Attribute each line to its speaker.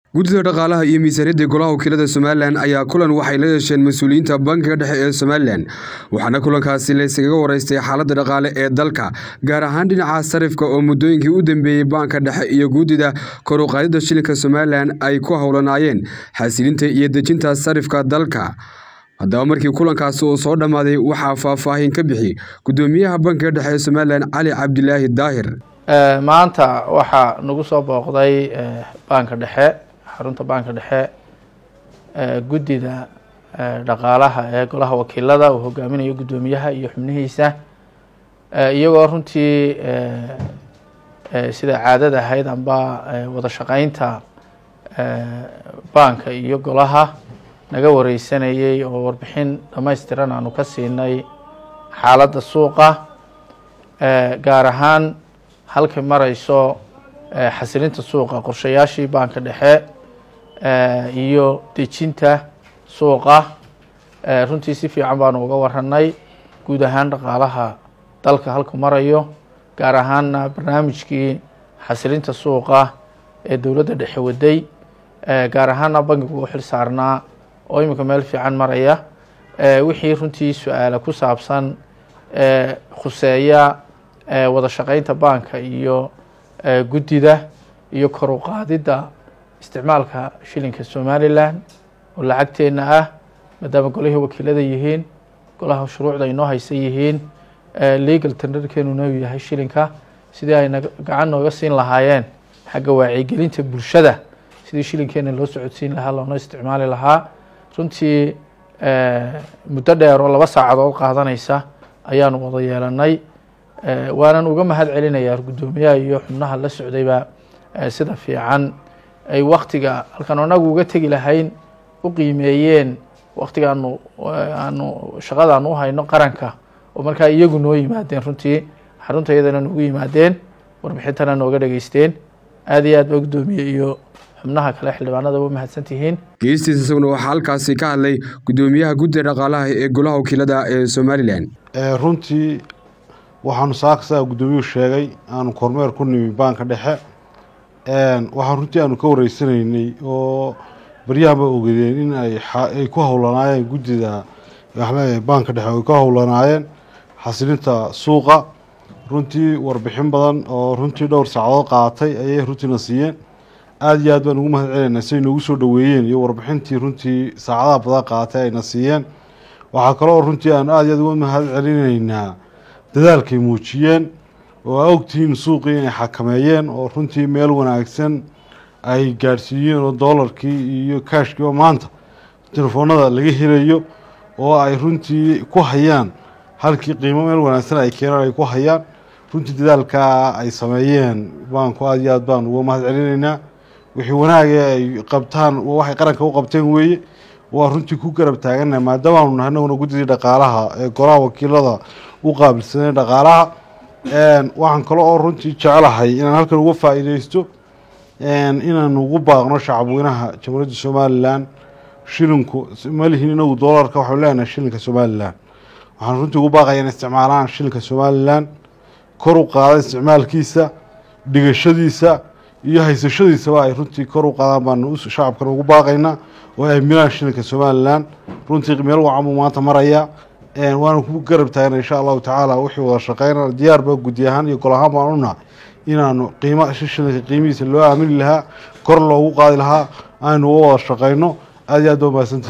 Speaker 1: guddida dhaqaalaha iyo miisaaniyadda golaha wakiilada somalilan ayaa kulan waxay la yeesheen mas-uuliyiinta bankiga dhexe ee somalilan waxaana kulankaasi layskaga waraystay xaaladda dhaqaale ee dalka gaar ahaan dhinaca sarifka oo muddooyinkii u dambeeyey baanka dhexe iyo guddida kor u qaadidda shilinka somalilan ay ku howlanaayeen xasilinta iyo dejinta sarifka dalka haddaba markii kulankaasi uu soo dhammaaday waxaa faahfaahin ka bixi guddoomiyaha bankiga dhexe ee somalilan cali cabdilaahi daahir
Speaker 2: maanta waxaa nagu soo booqday baanka dhexe xarunta baanka dhexe guddida dhaqaalaha ee golaha wakiilada uu hogaaminayo guddoomiyaha iyo xubnihiisa iyagoo runtii sida caadada ahayd amba wada shaqeynta baanka iyo golaha naga wareysanayey oo warbixin dhamaystiran aanu ka siinay xaaladda suuqa gaar ahaan halkay mareyso xasilinta suuqa qorshayaashii baanka dhexe iyo dejinta suuqa runtii si fiican baanu uga waranay guud ahaan dhaqaalaha dalka halku marayo gaar ahaanna barnaamijkii xasilinta suuqa ee dowladda dhexe waday gaar ahaanna bankigu u xil saarnaa oo iminka meel fiican maraya wixii runtii su-aala ku saabsan khuseeya wada shaqeynta baanka iyo guddida iyo kor u qaadidda isticmaalka shilinka somalilan oo lacagteenna ah maadaama golihii wakiilada yihiin golaha shuruucda inoo haysan yihiin legal tenderkeenuna uu yahay shilinka sidii ayna gacan nooga siin lahaayeen xagga wacyigelinta bulshada sidii shilinkeena loo socodsiin lahaa loona isticmaali lahaa runtii muddo dheer oo laba saacadood qaadanaysa ayaanu wada yeelanay waanan uga mahad celinayaa guddoomiyaha iyo xubnaha la socdayba sida fiican ay waktiga halkan anagu uga tegi lahayn u qiimeeyeen waktiga aanu aanu shaqada aanu uhayno qaranka oo markaa iyagu noo yimaadeen runtii xarunta iyadana noogu yimaadeen warbixintana nooga dhageysteen aad iyo aad ba guddoomiye iyo xubnaha kale xildhibaanada u mahadsan tihiin
Speaker 1: geestiisa isaguna waxaa halkaasi ka hadlay guddoomiyaha guddida dhaqaalaha ee golaha wakiilada ee somalilan
Speaker 3: runtii waxaanu saaksaa guddoomiyuhu sheegay aanu kormeer ku nimi baanka dhexe waxaan runtii aanu ka wareysanaynay oo baryahanba ogadeen in ay ku howlanaayeen guddida baanka dhexe ay ku howlanaayeen xasilinta suuqa runtii warbixin badan oo runtii dhowr saacadood qaatay ayay runtiina siiyeen aada iyo aad baan ugu mahad celinayna siay noogu soo dhaweeyeen iyo warbixintii runtii saacadaha badan qaatay ayna siiyeen waxaa kaloo runtii aanu aada iyo aad uga mahad celinaynaa dadaalkay muujiyeen oo aa ogtihiin suuqii inay xakameeyeen oo runtii meel wanaagsan ay gaadhsiiyeen oo doolarkii iyo kaashkiiba maanta telefoonada laga helayo oo ay runtii ku hayaan halkii qiimo meel wanaagsan ay keenaan ay ku hayaan runtii dadaalkaa ay sameeyeen baanku aada iyo aad baan uga mahad celinaynaa wixii wanaagee ay qabtaan waxay qaranka u qabteen weeye waa runtii ku garab taagana maadaamaanu nahay anaguna guddidii dhaqaalaha ee golaha wakiilada u qaabilsanay dhaqaalaha waxaan kale oo runtii jecelahay inaan halkan uga faa-iideysto inaanu ugu baaqno shacabweynaha jamhuuriyadda somalilan shilinku malihin inagu doolarka waxaanu leenahay shilinka somalilan waxaan runtii ugu baaqaya in isticmaalaan shilinka somalilan kor u qaada isticmaalkiisa dhigashadiisa iyo haysashadiisaba ay runtii kor u qaadaan baanu shacabkan ugu baaqaynaa oo ay aaminaan shilinka somalilan runtii meel wacan buu maanta maraya waana ku garab taagna insha allahu tacaala wixii wada shaqeyna diyaar ba guddi ahaan iyo gol ahaan baan unahay inaanu qiima shilinka qiimihiisa loo aamini lahaa kor loogu qaadi lahaa aynu uga wada shaqeyno aada iyo aad ba mahadsantii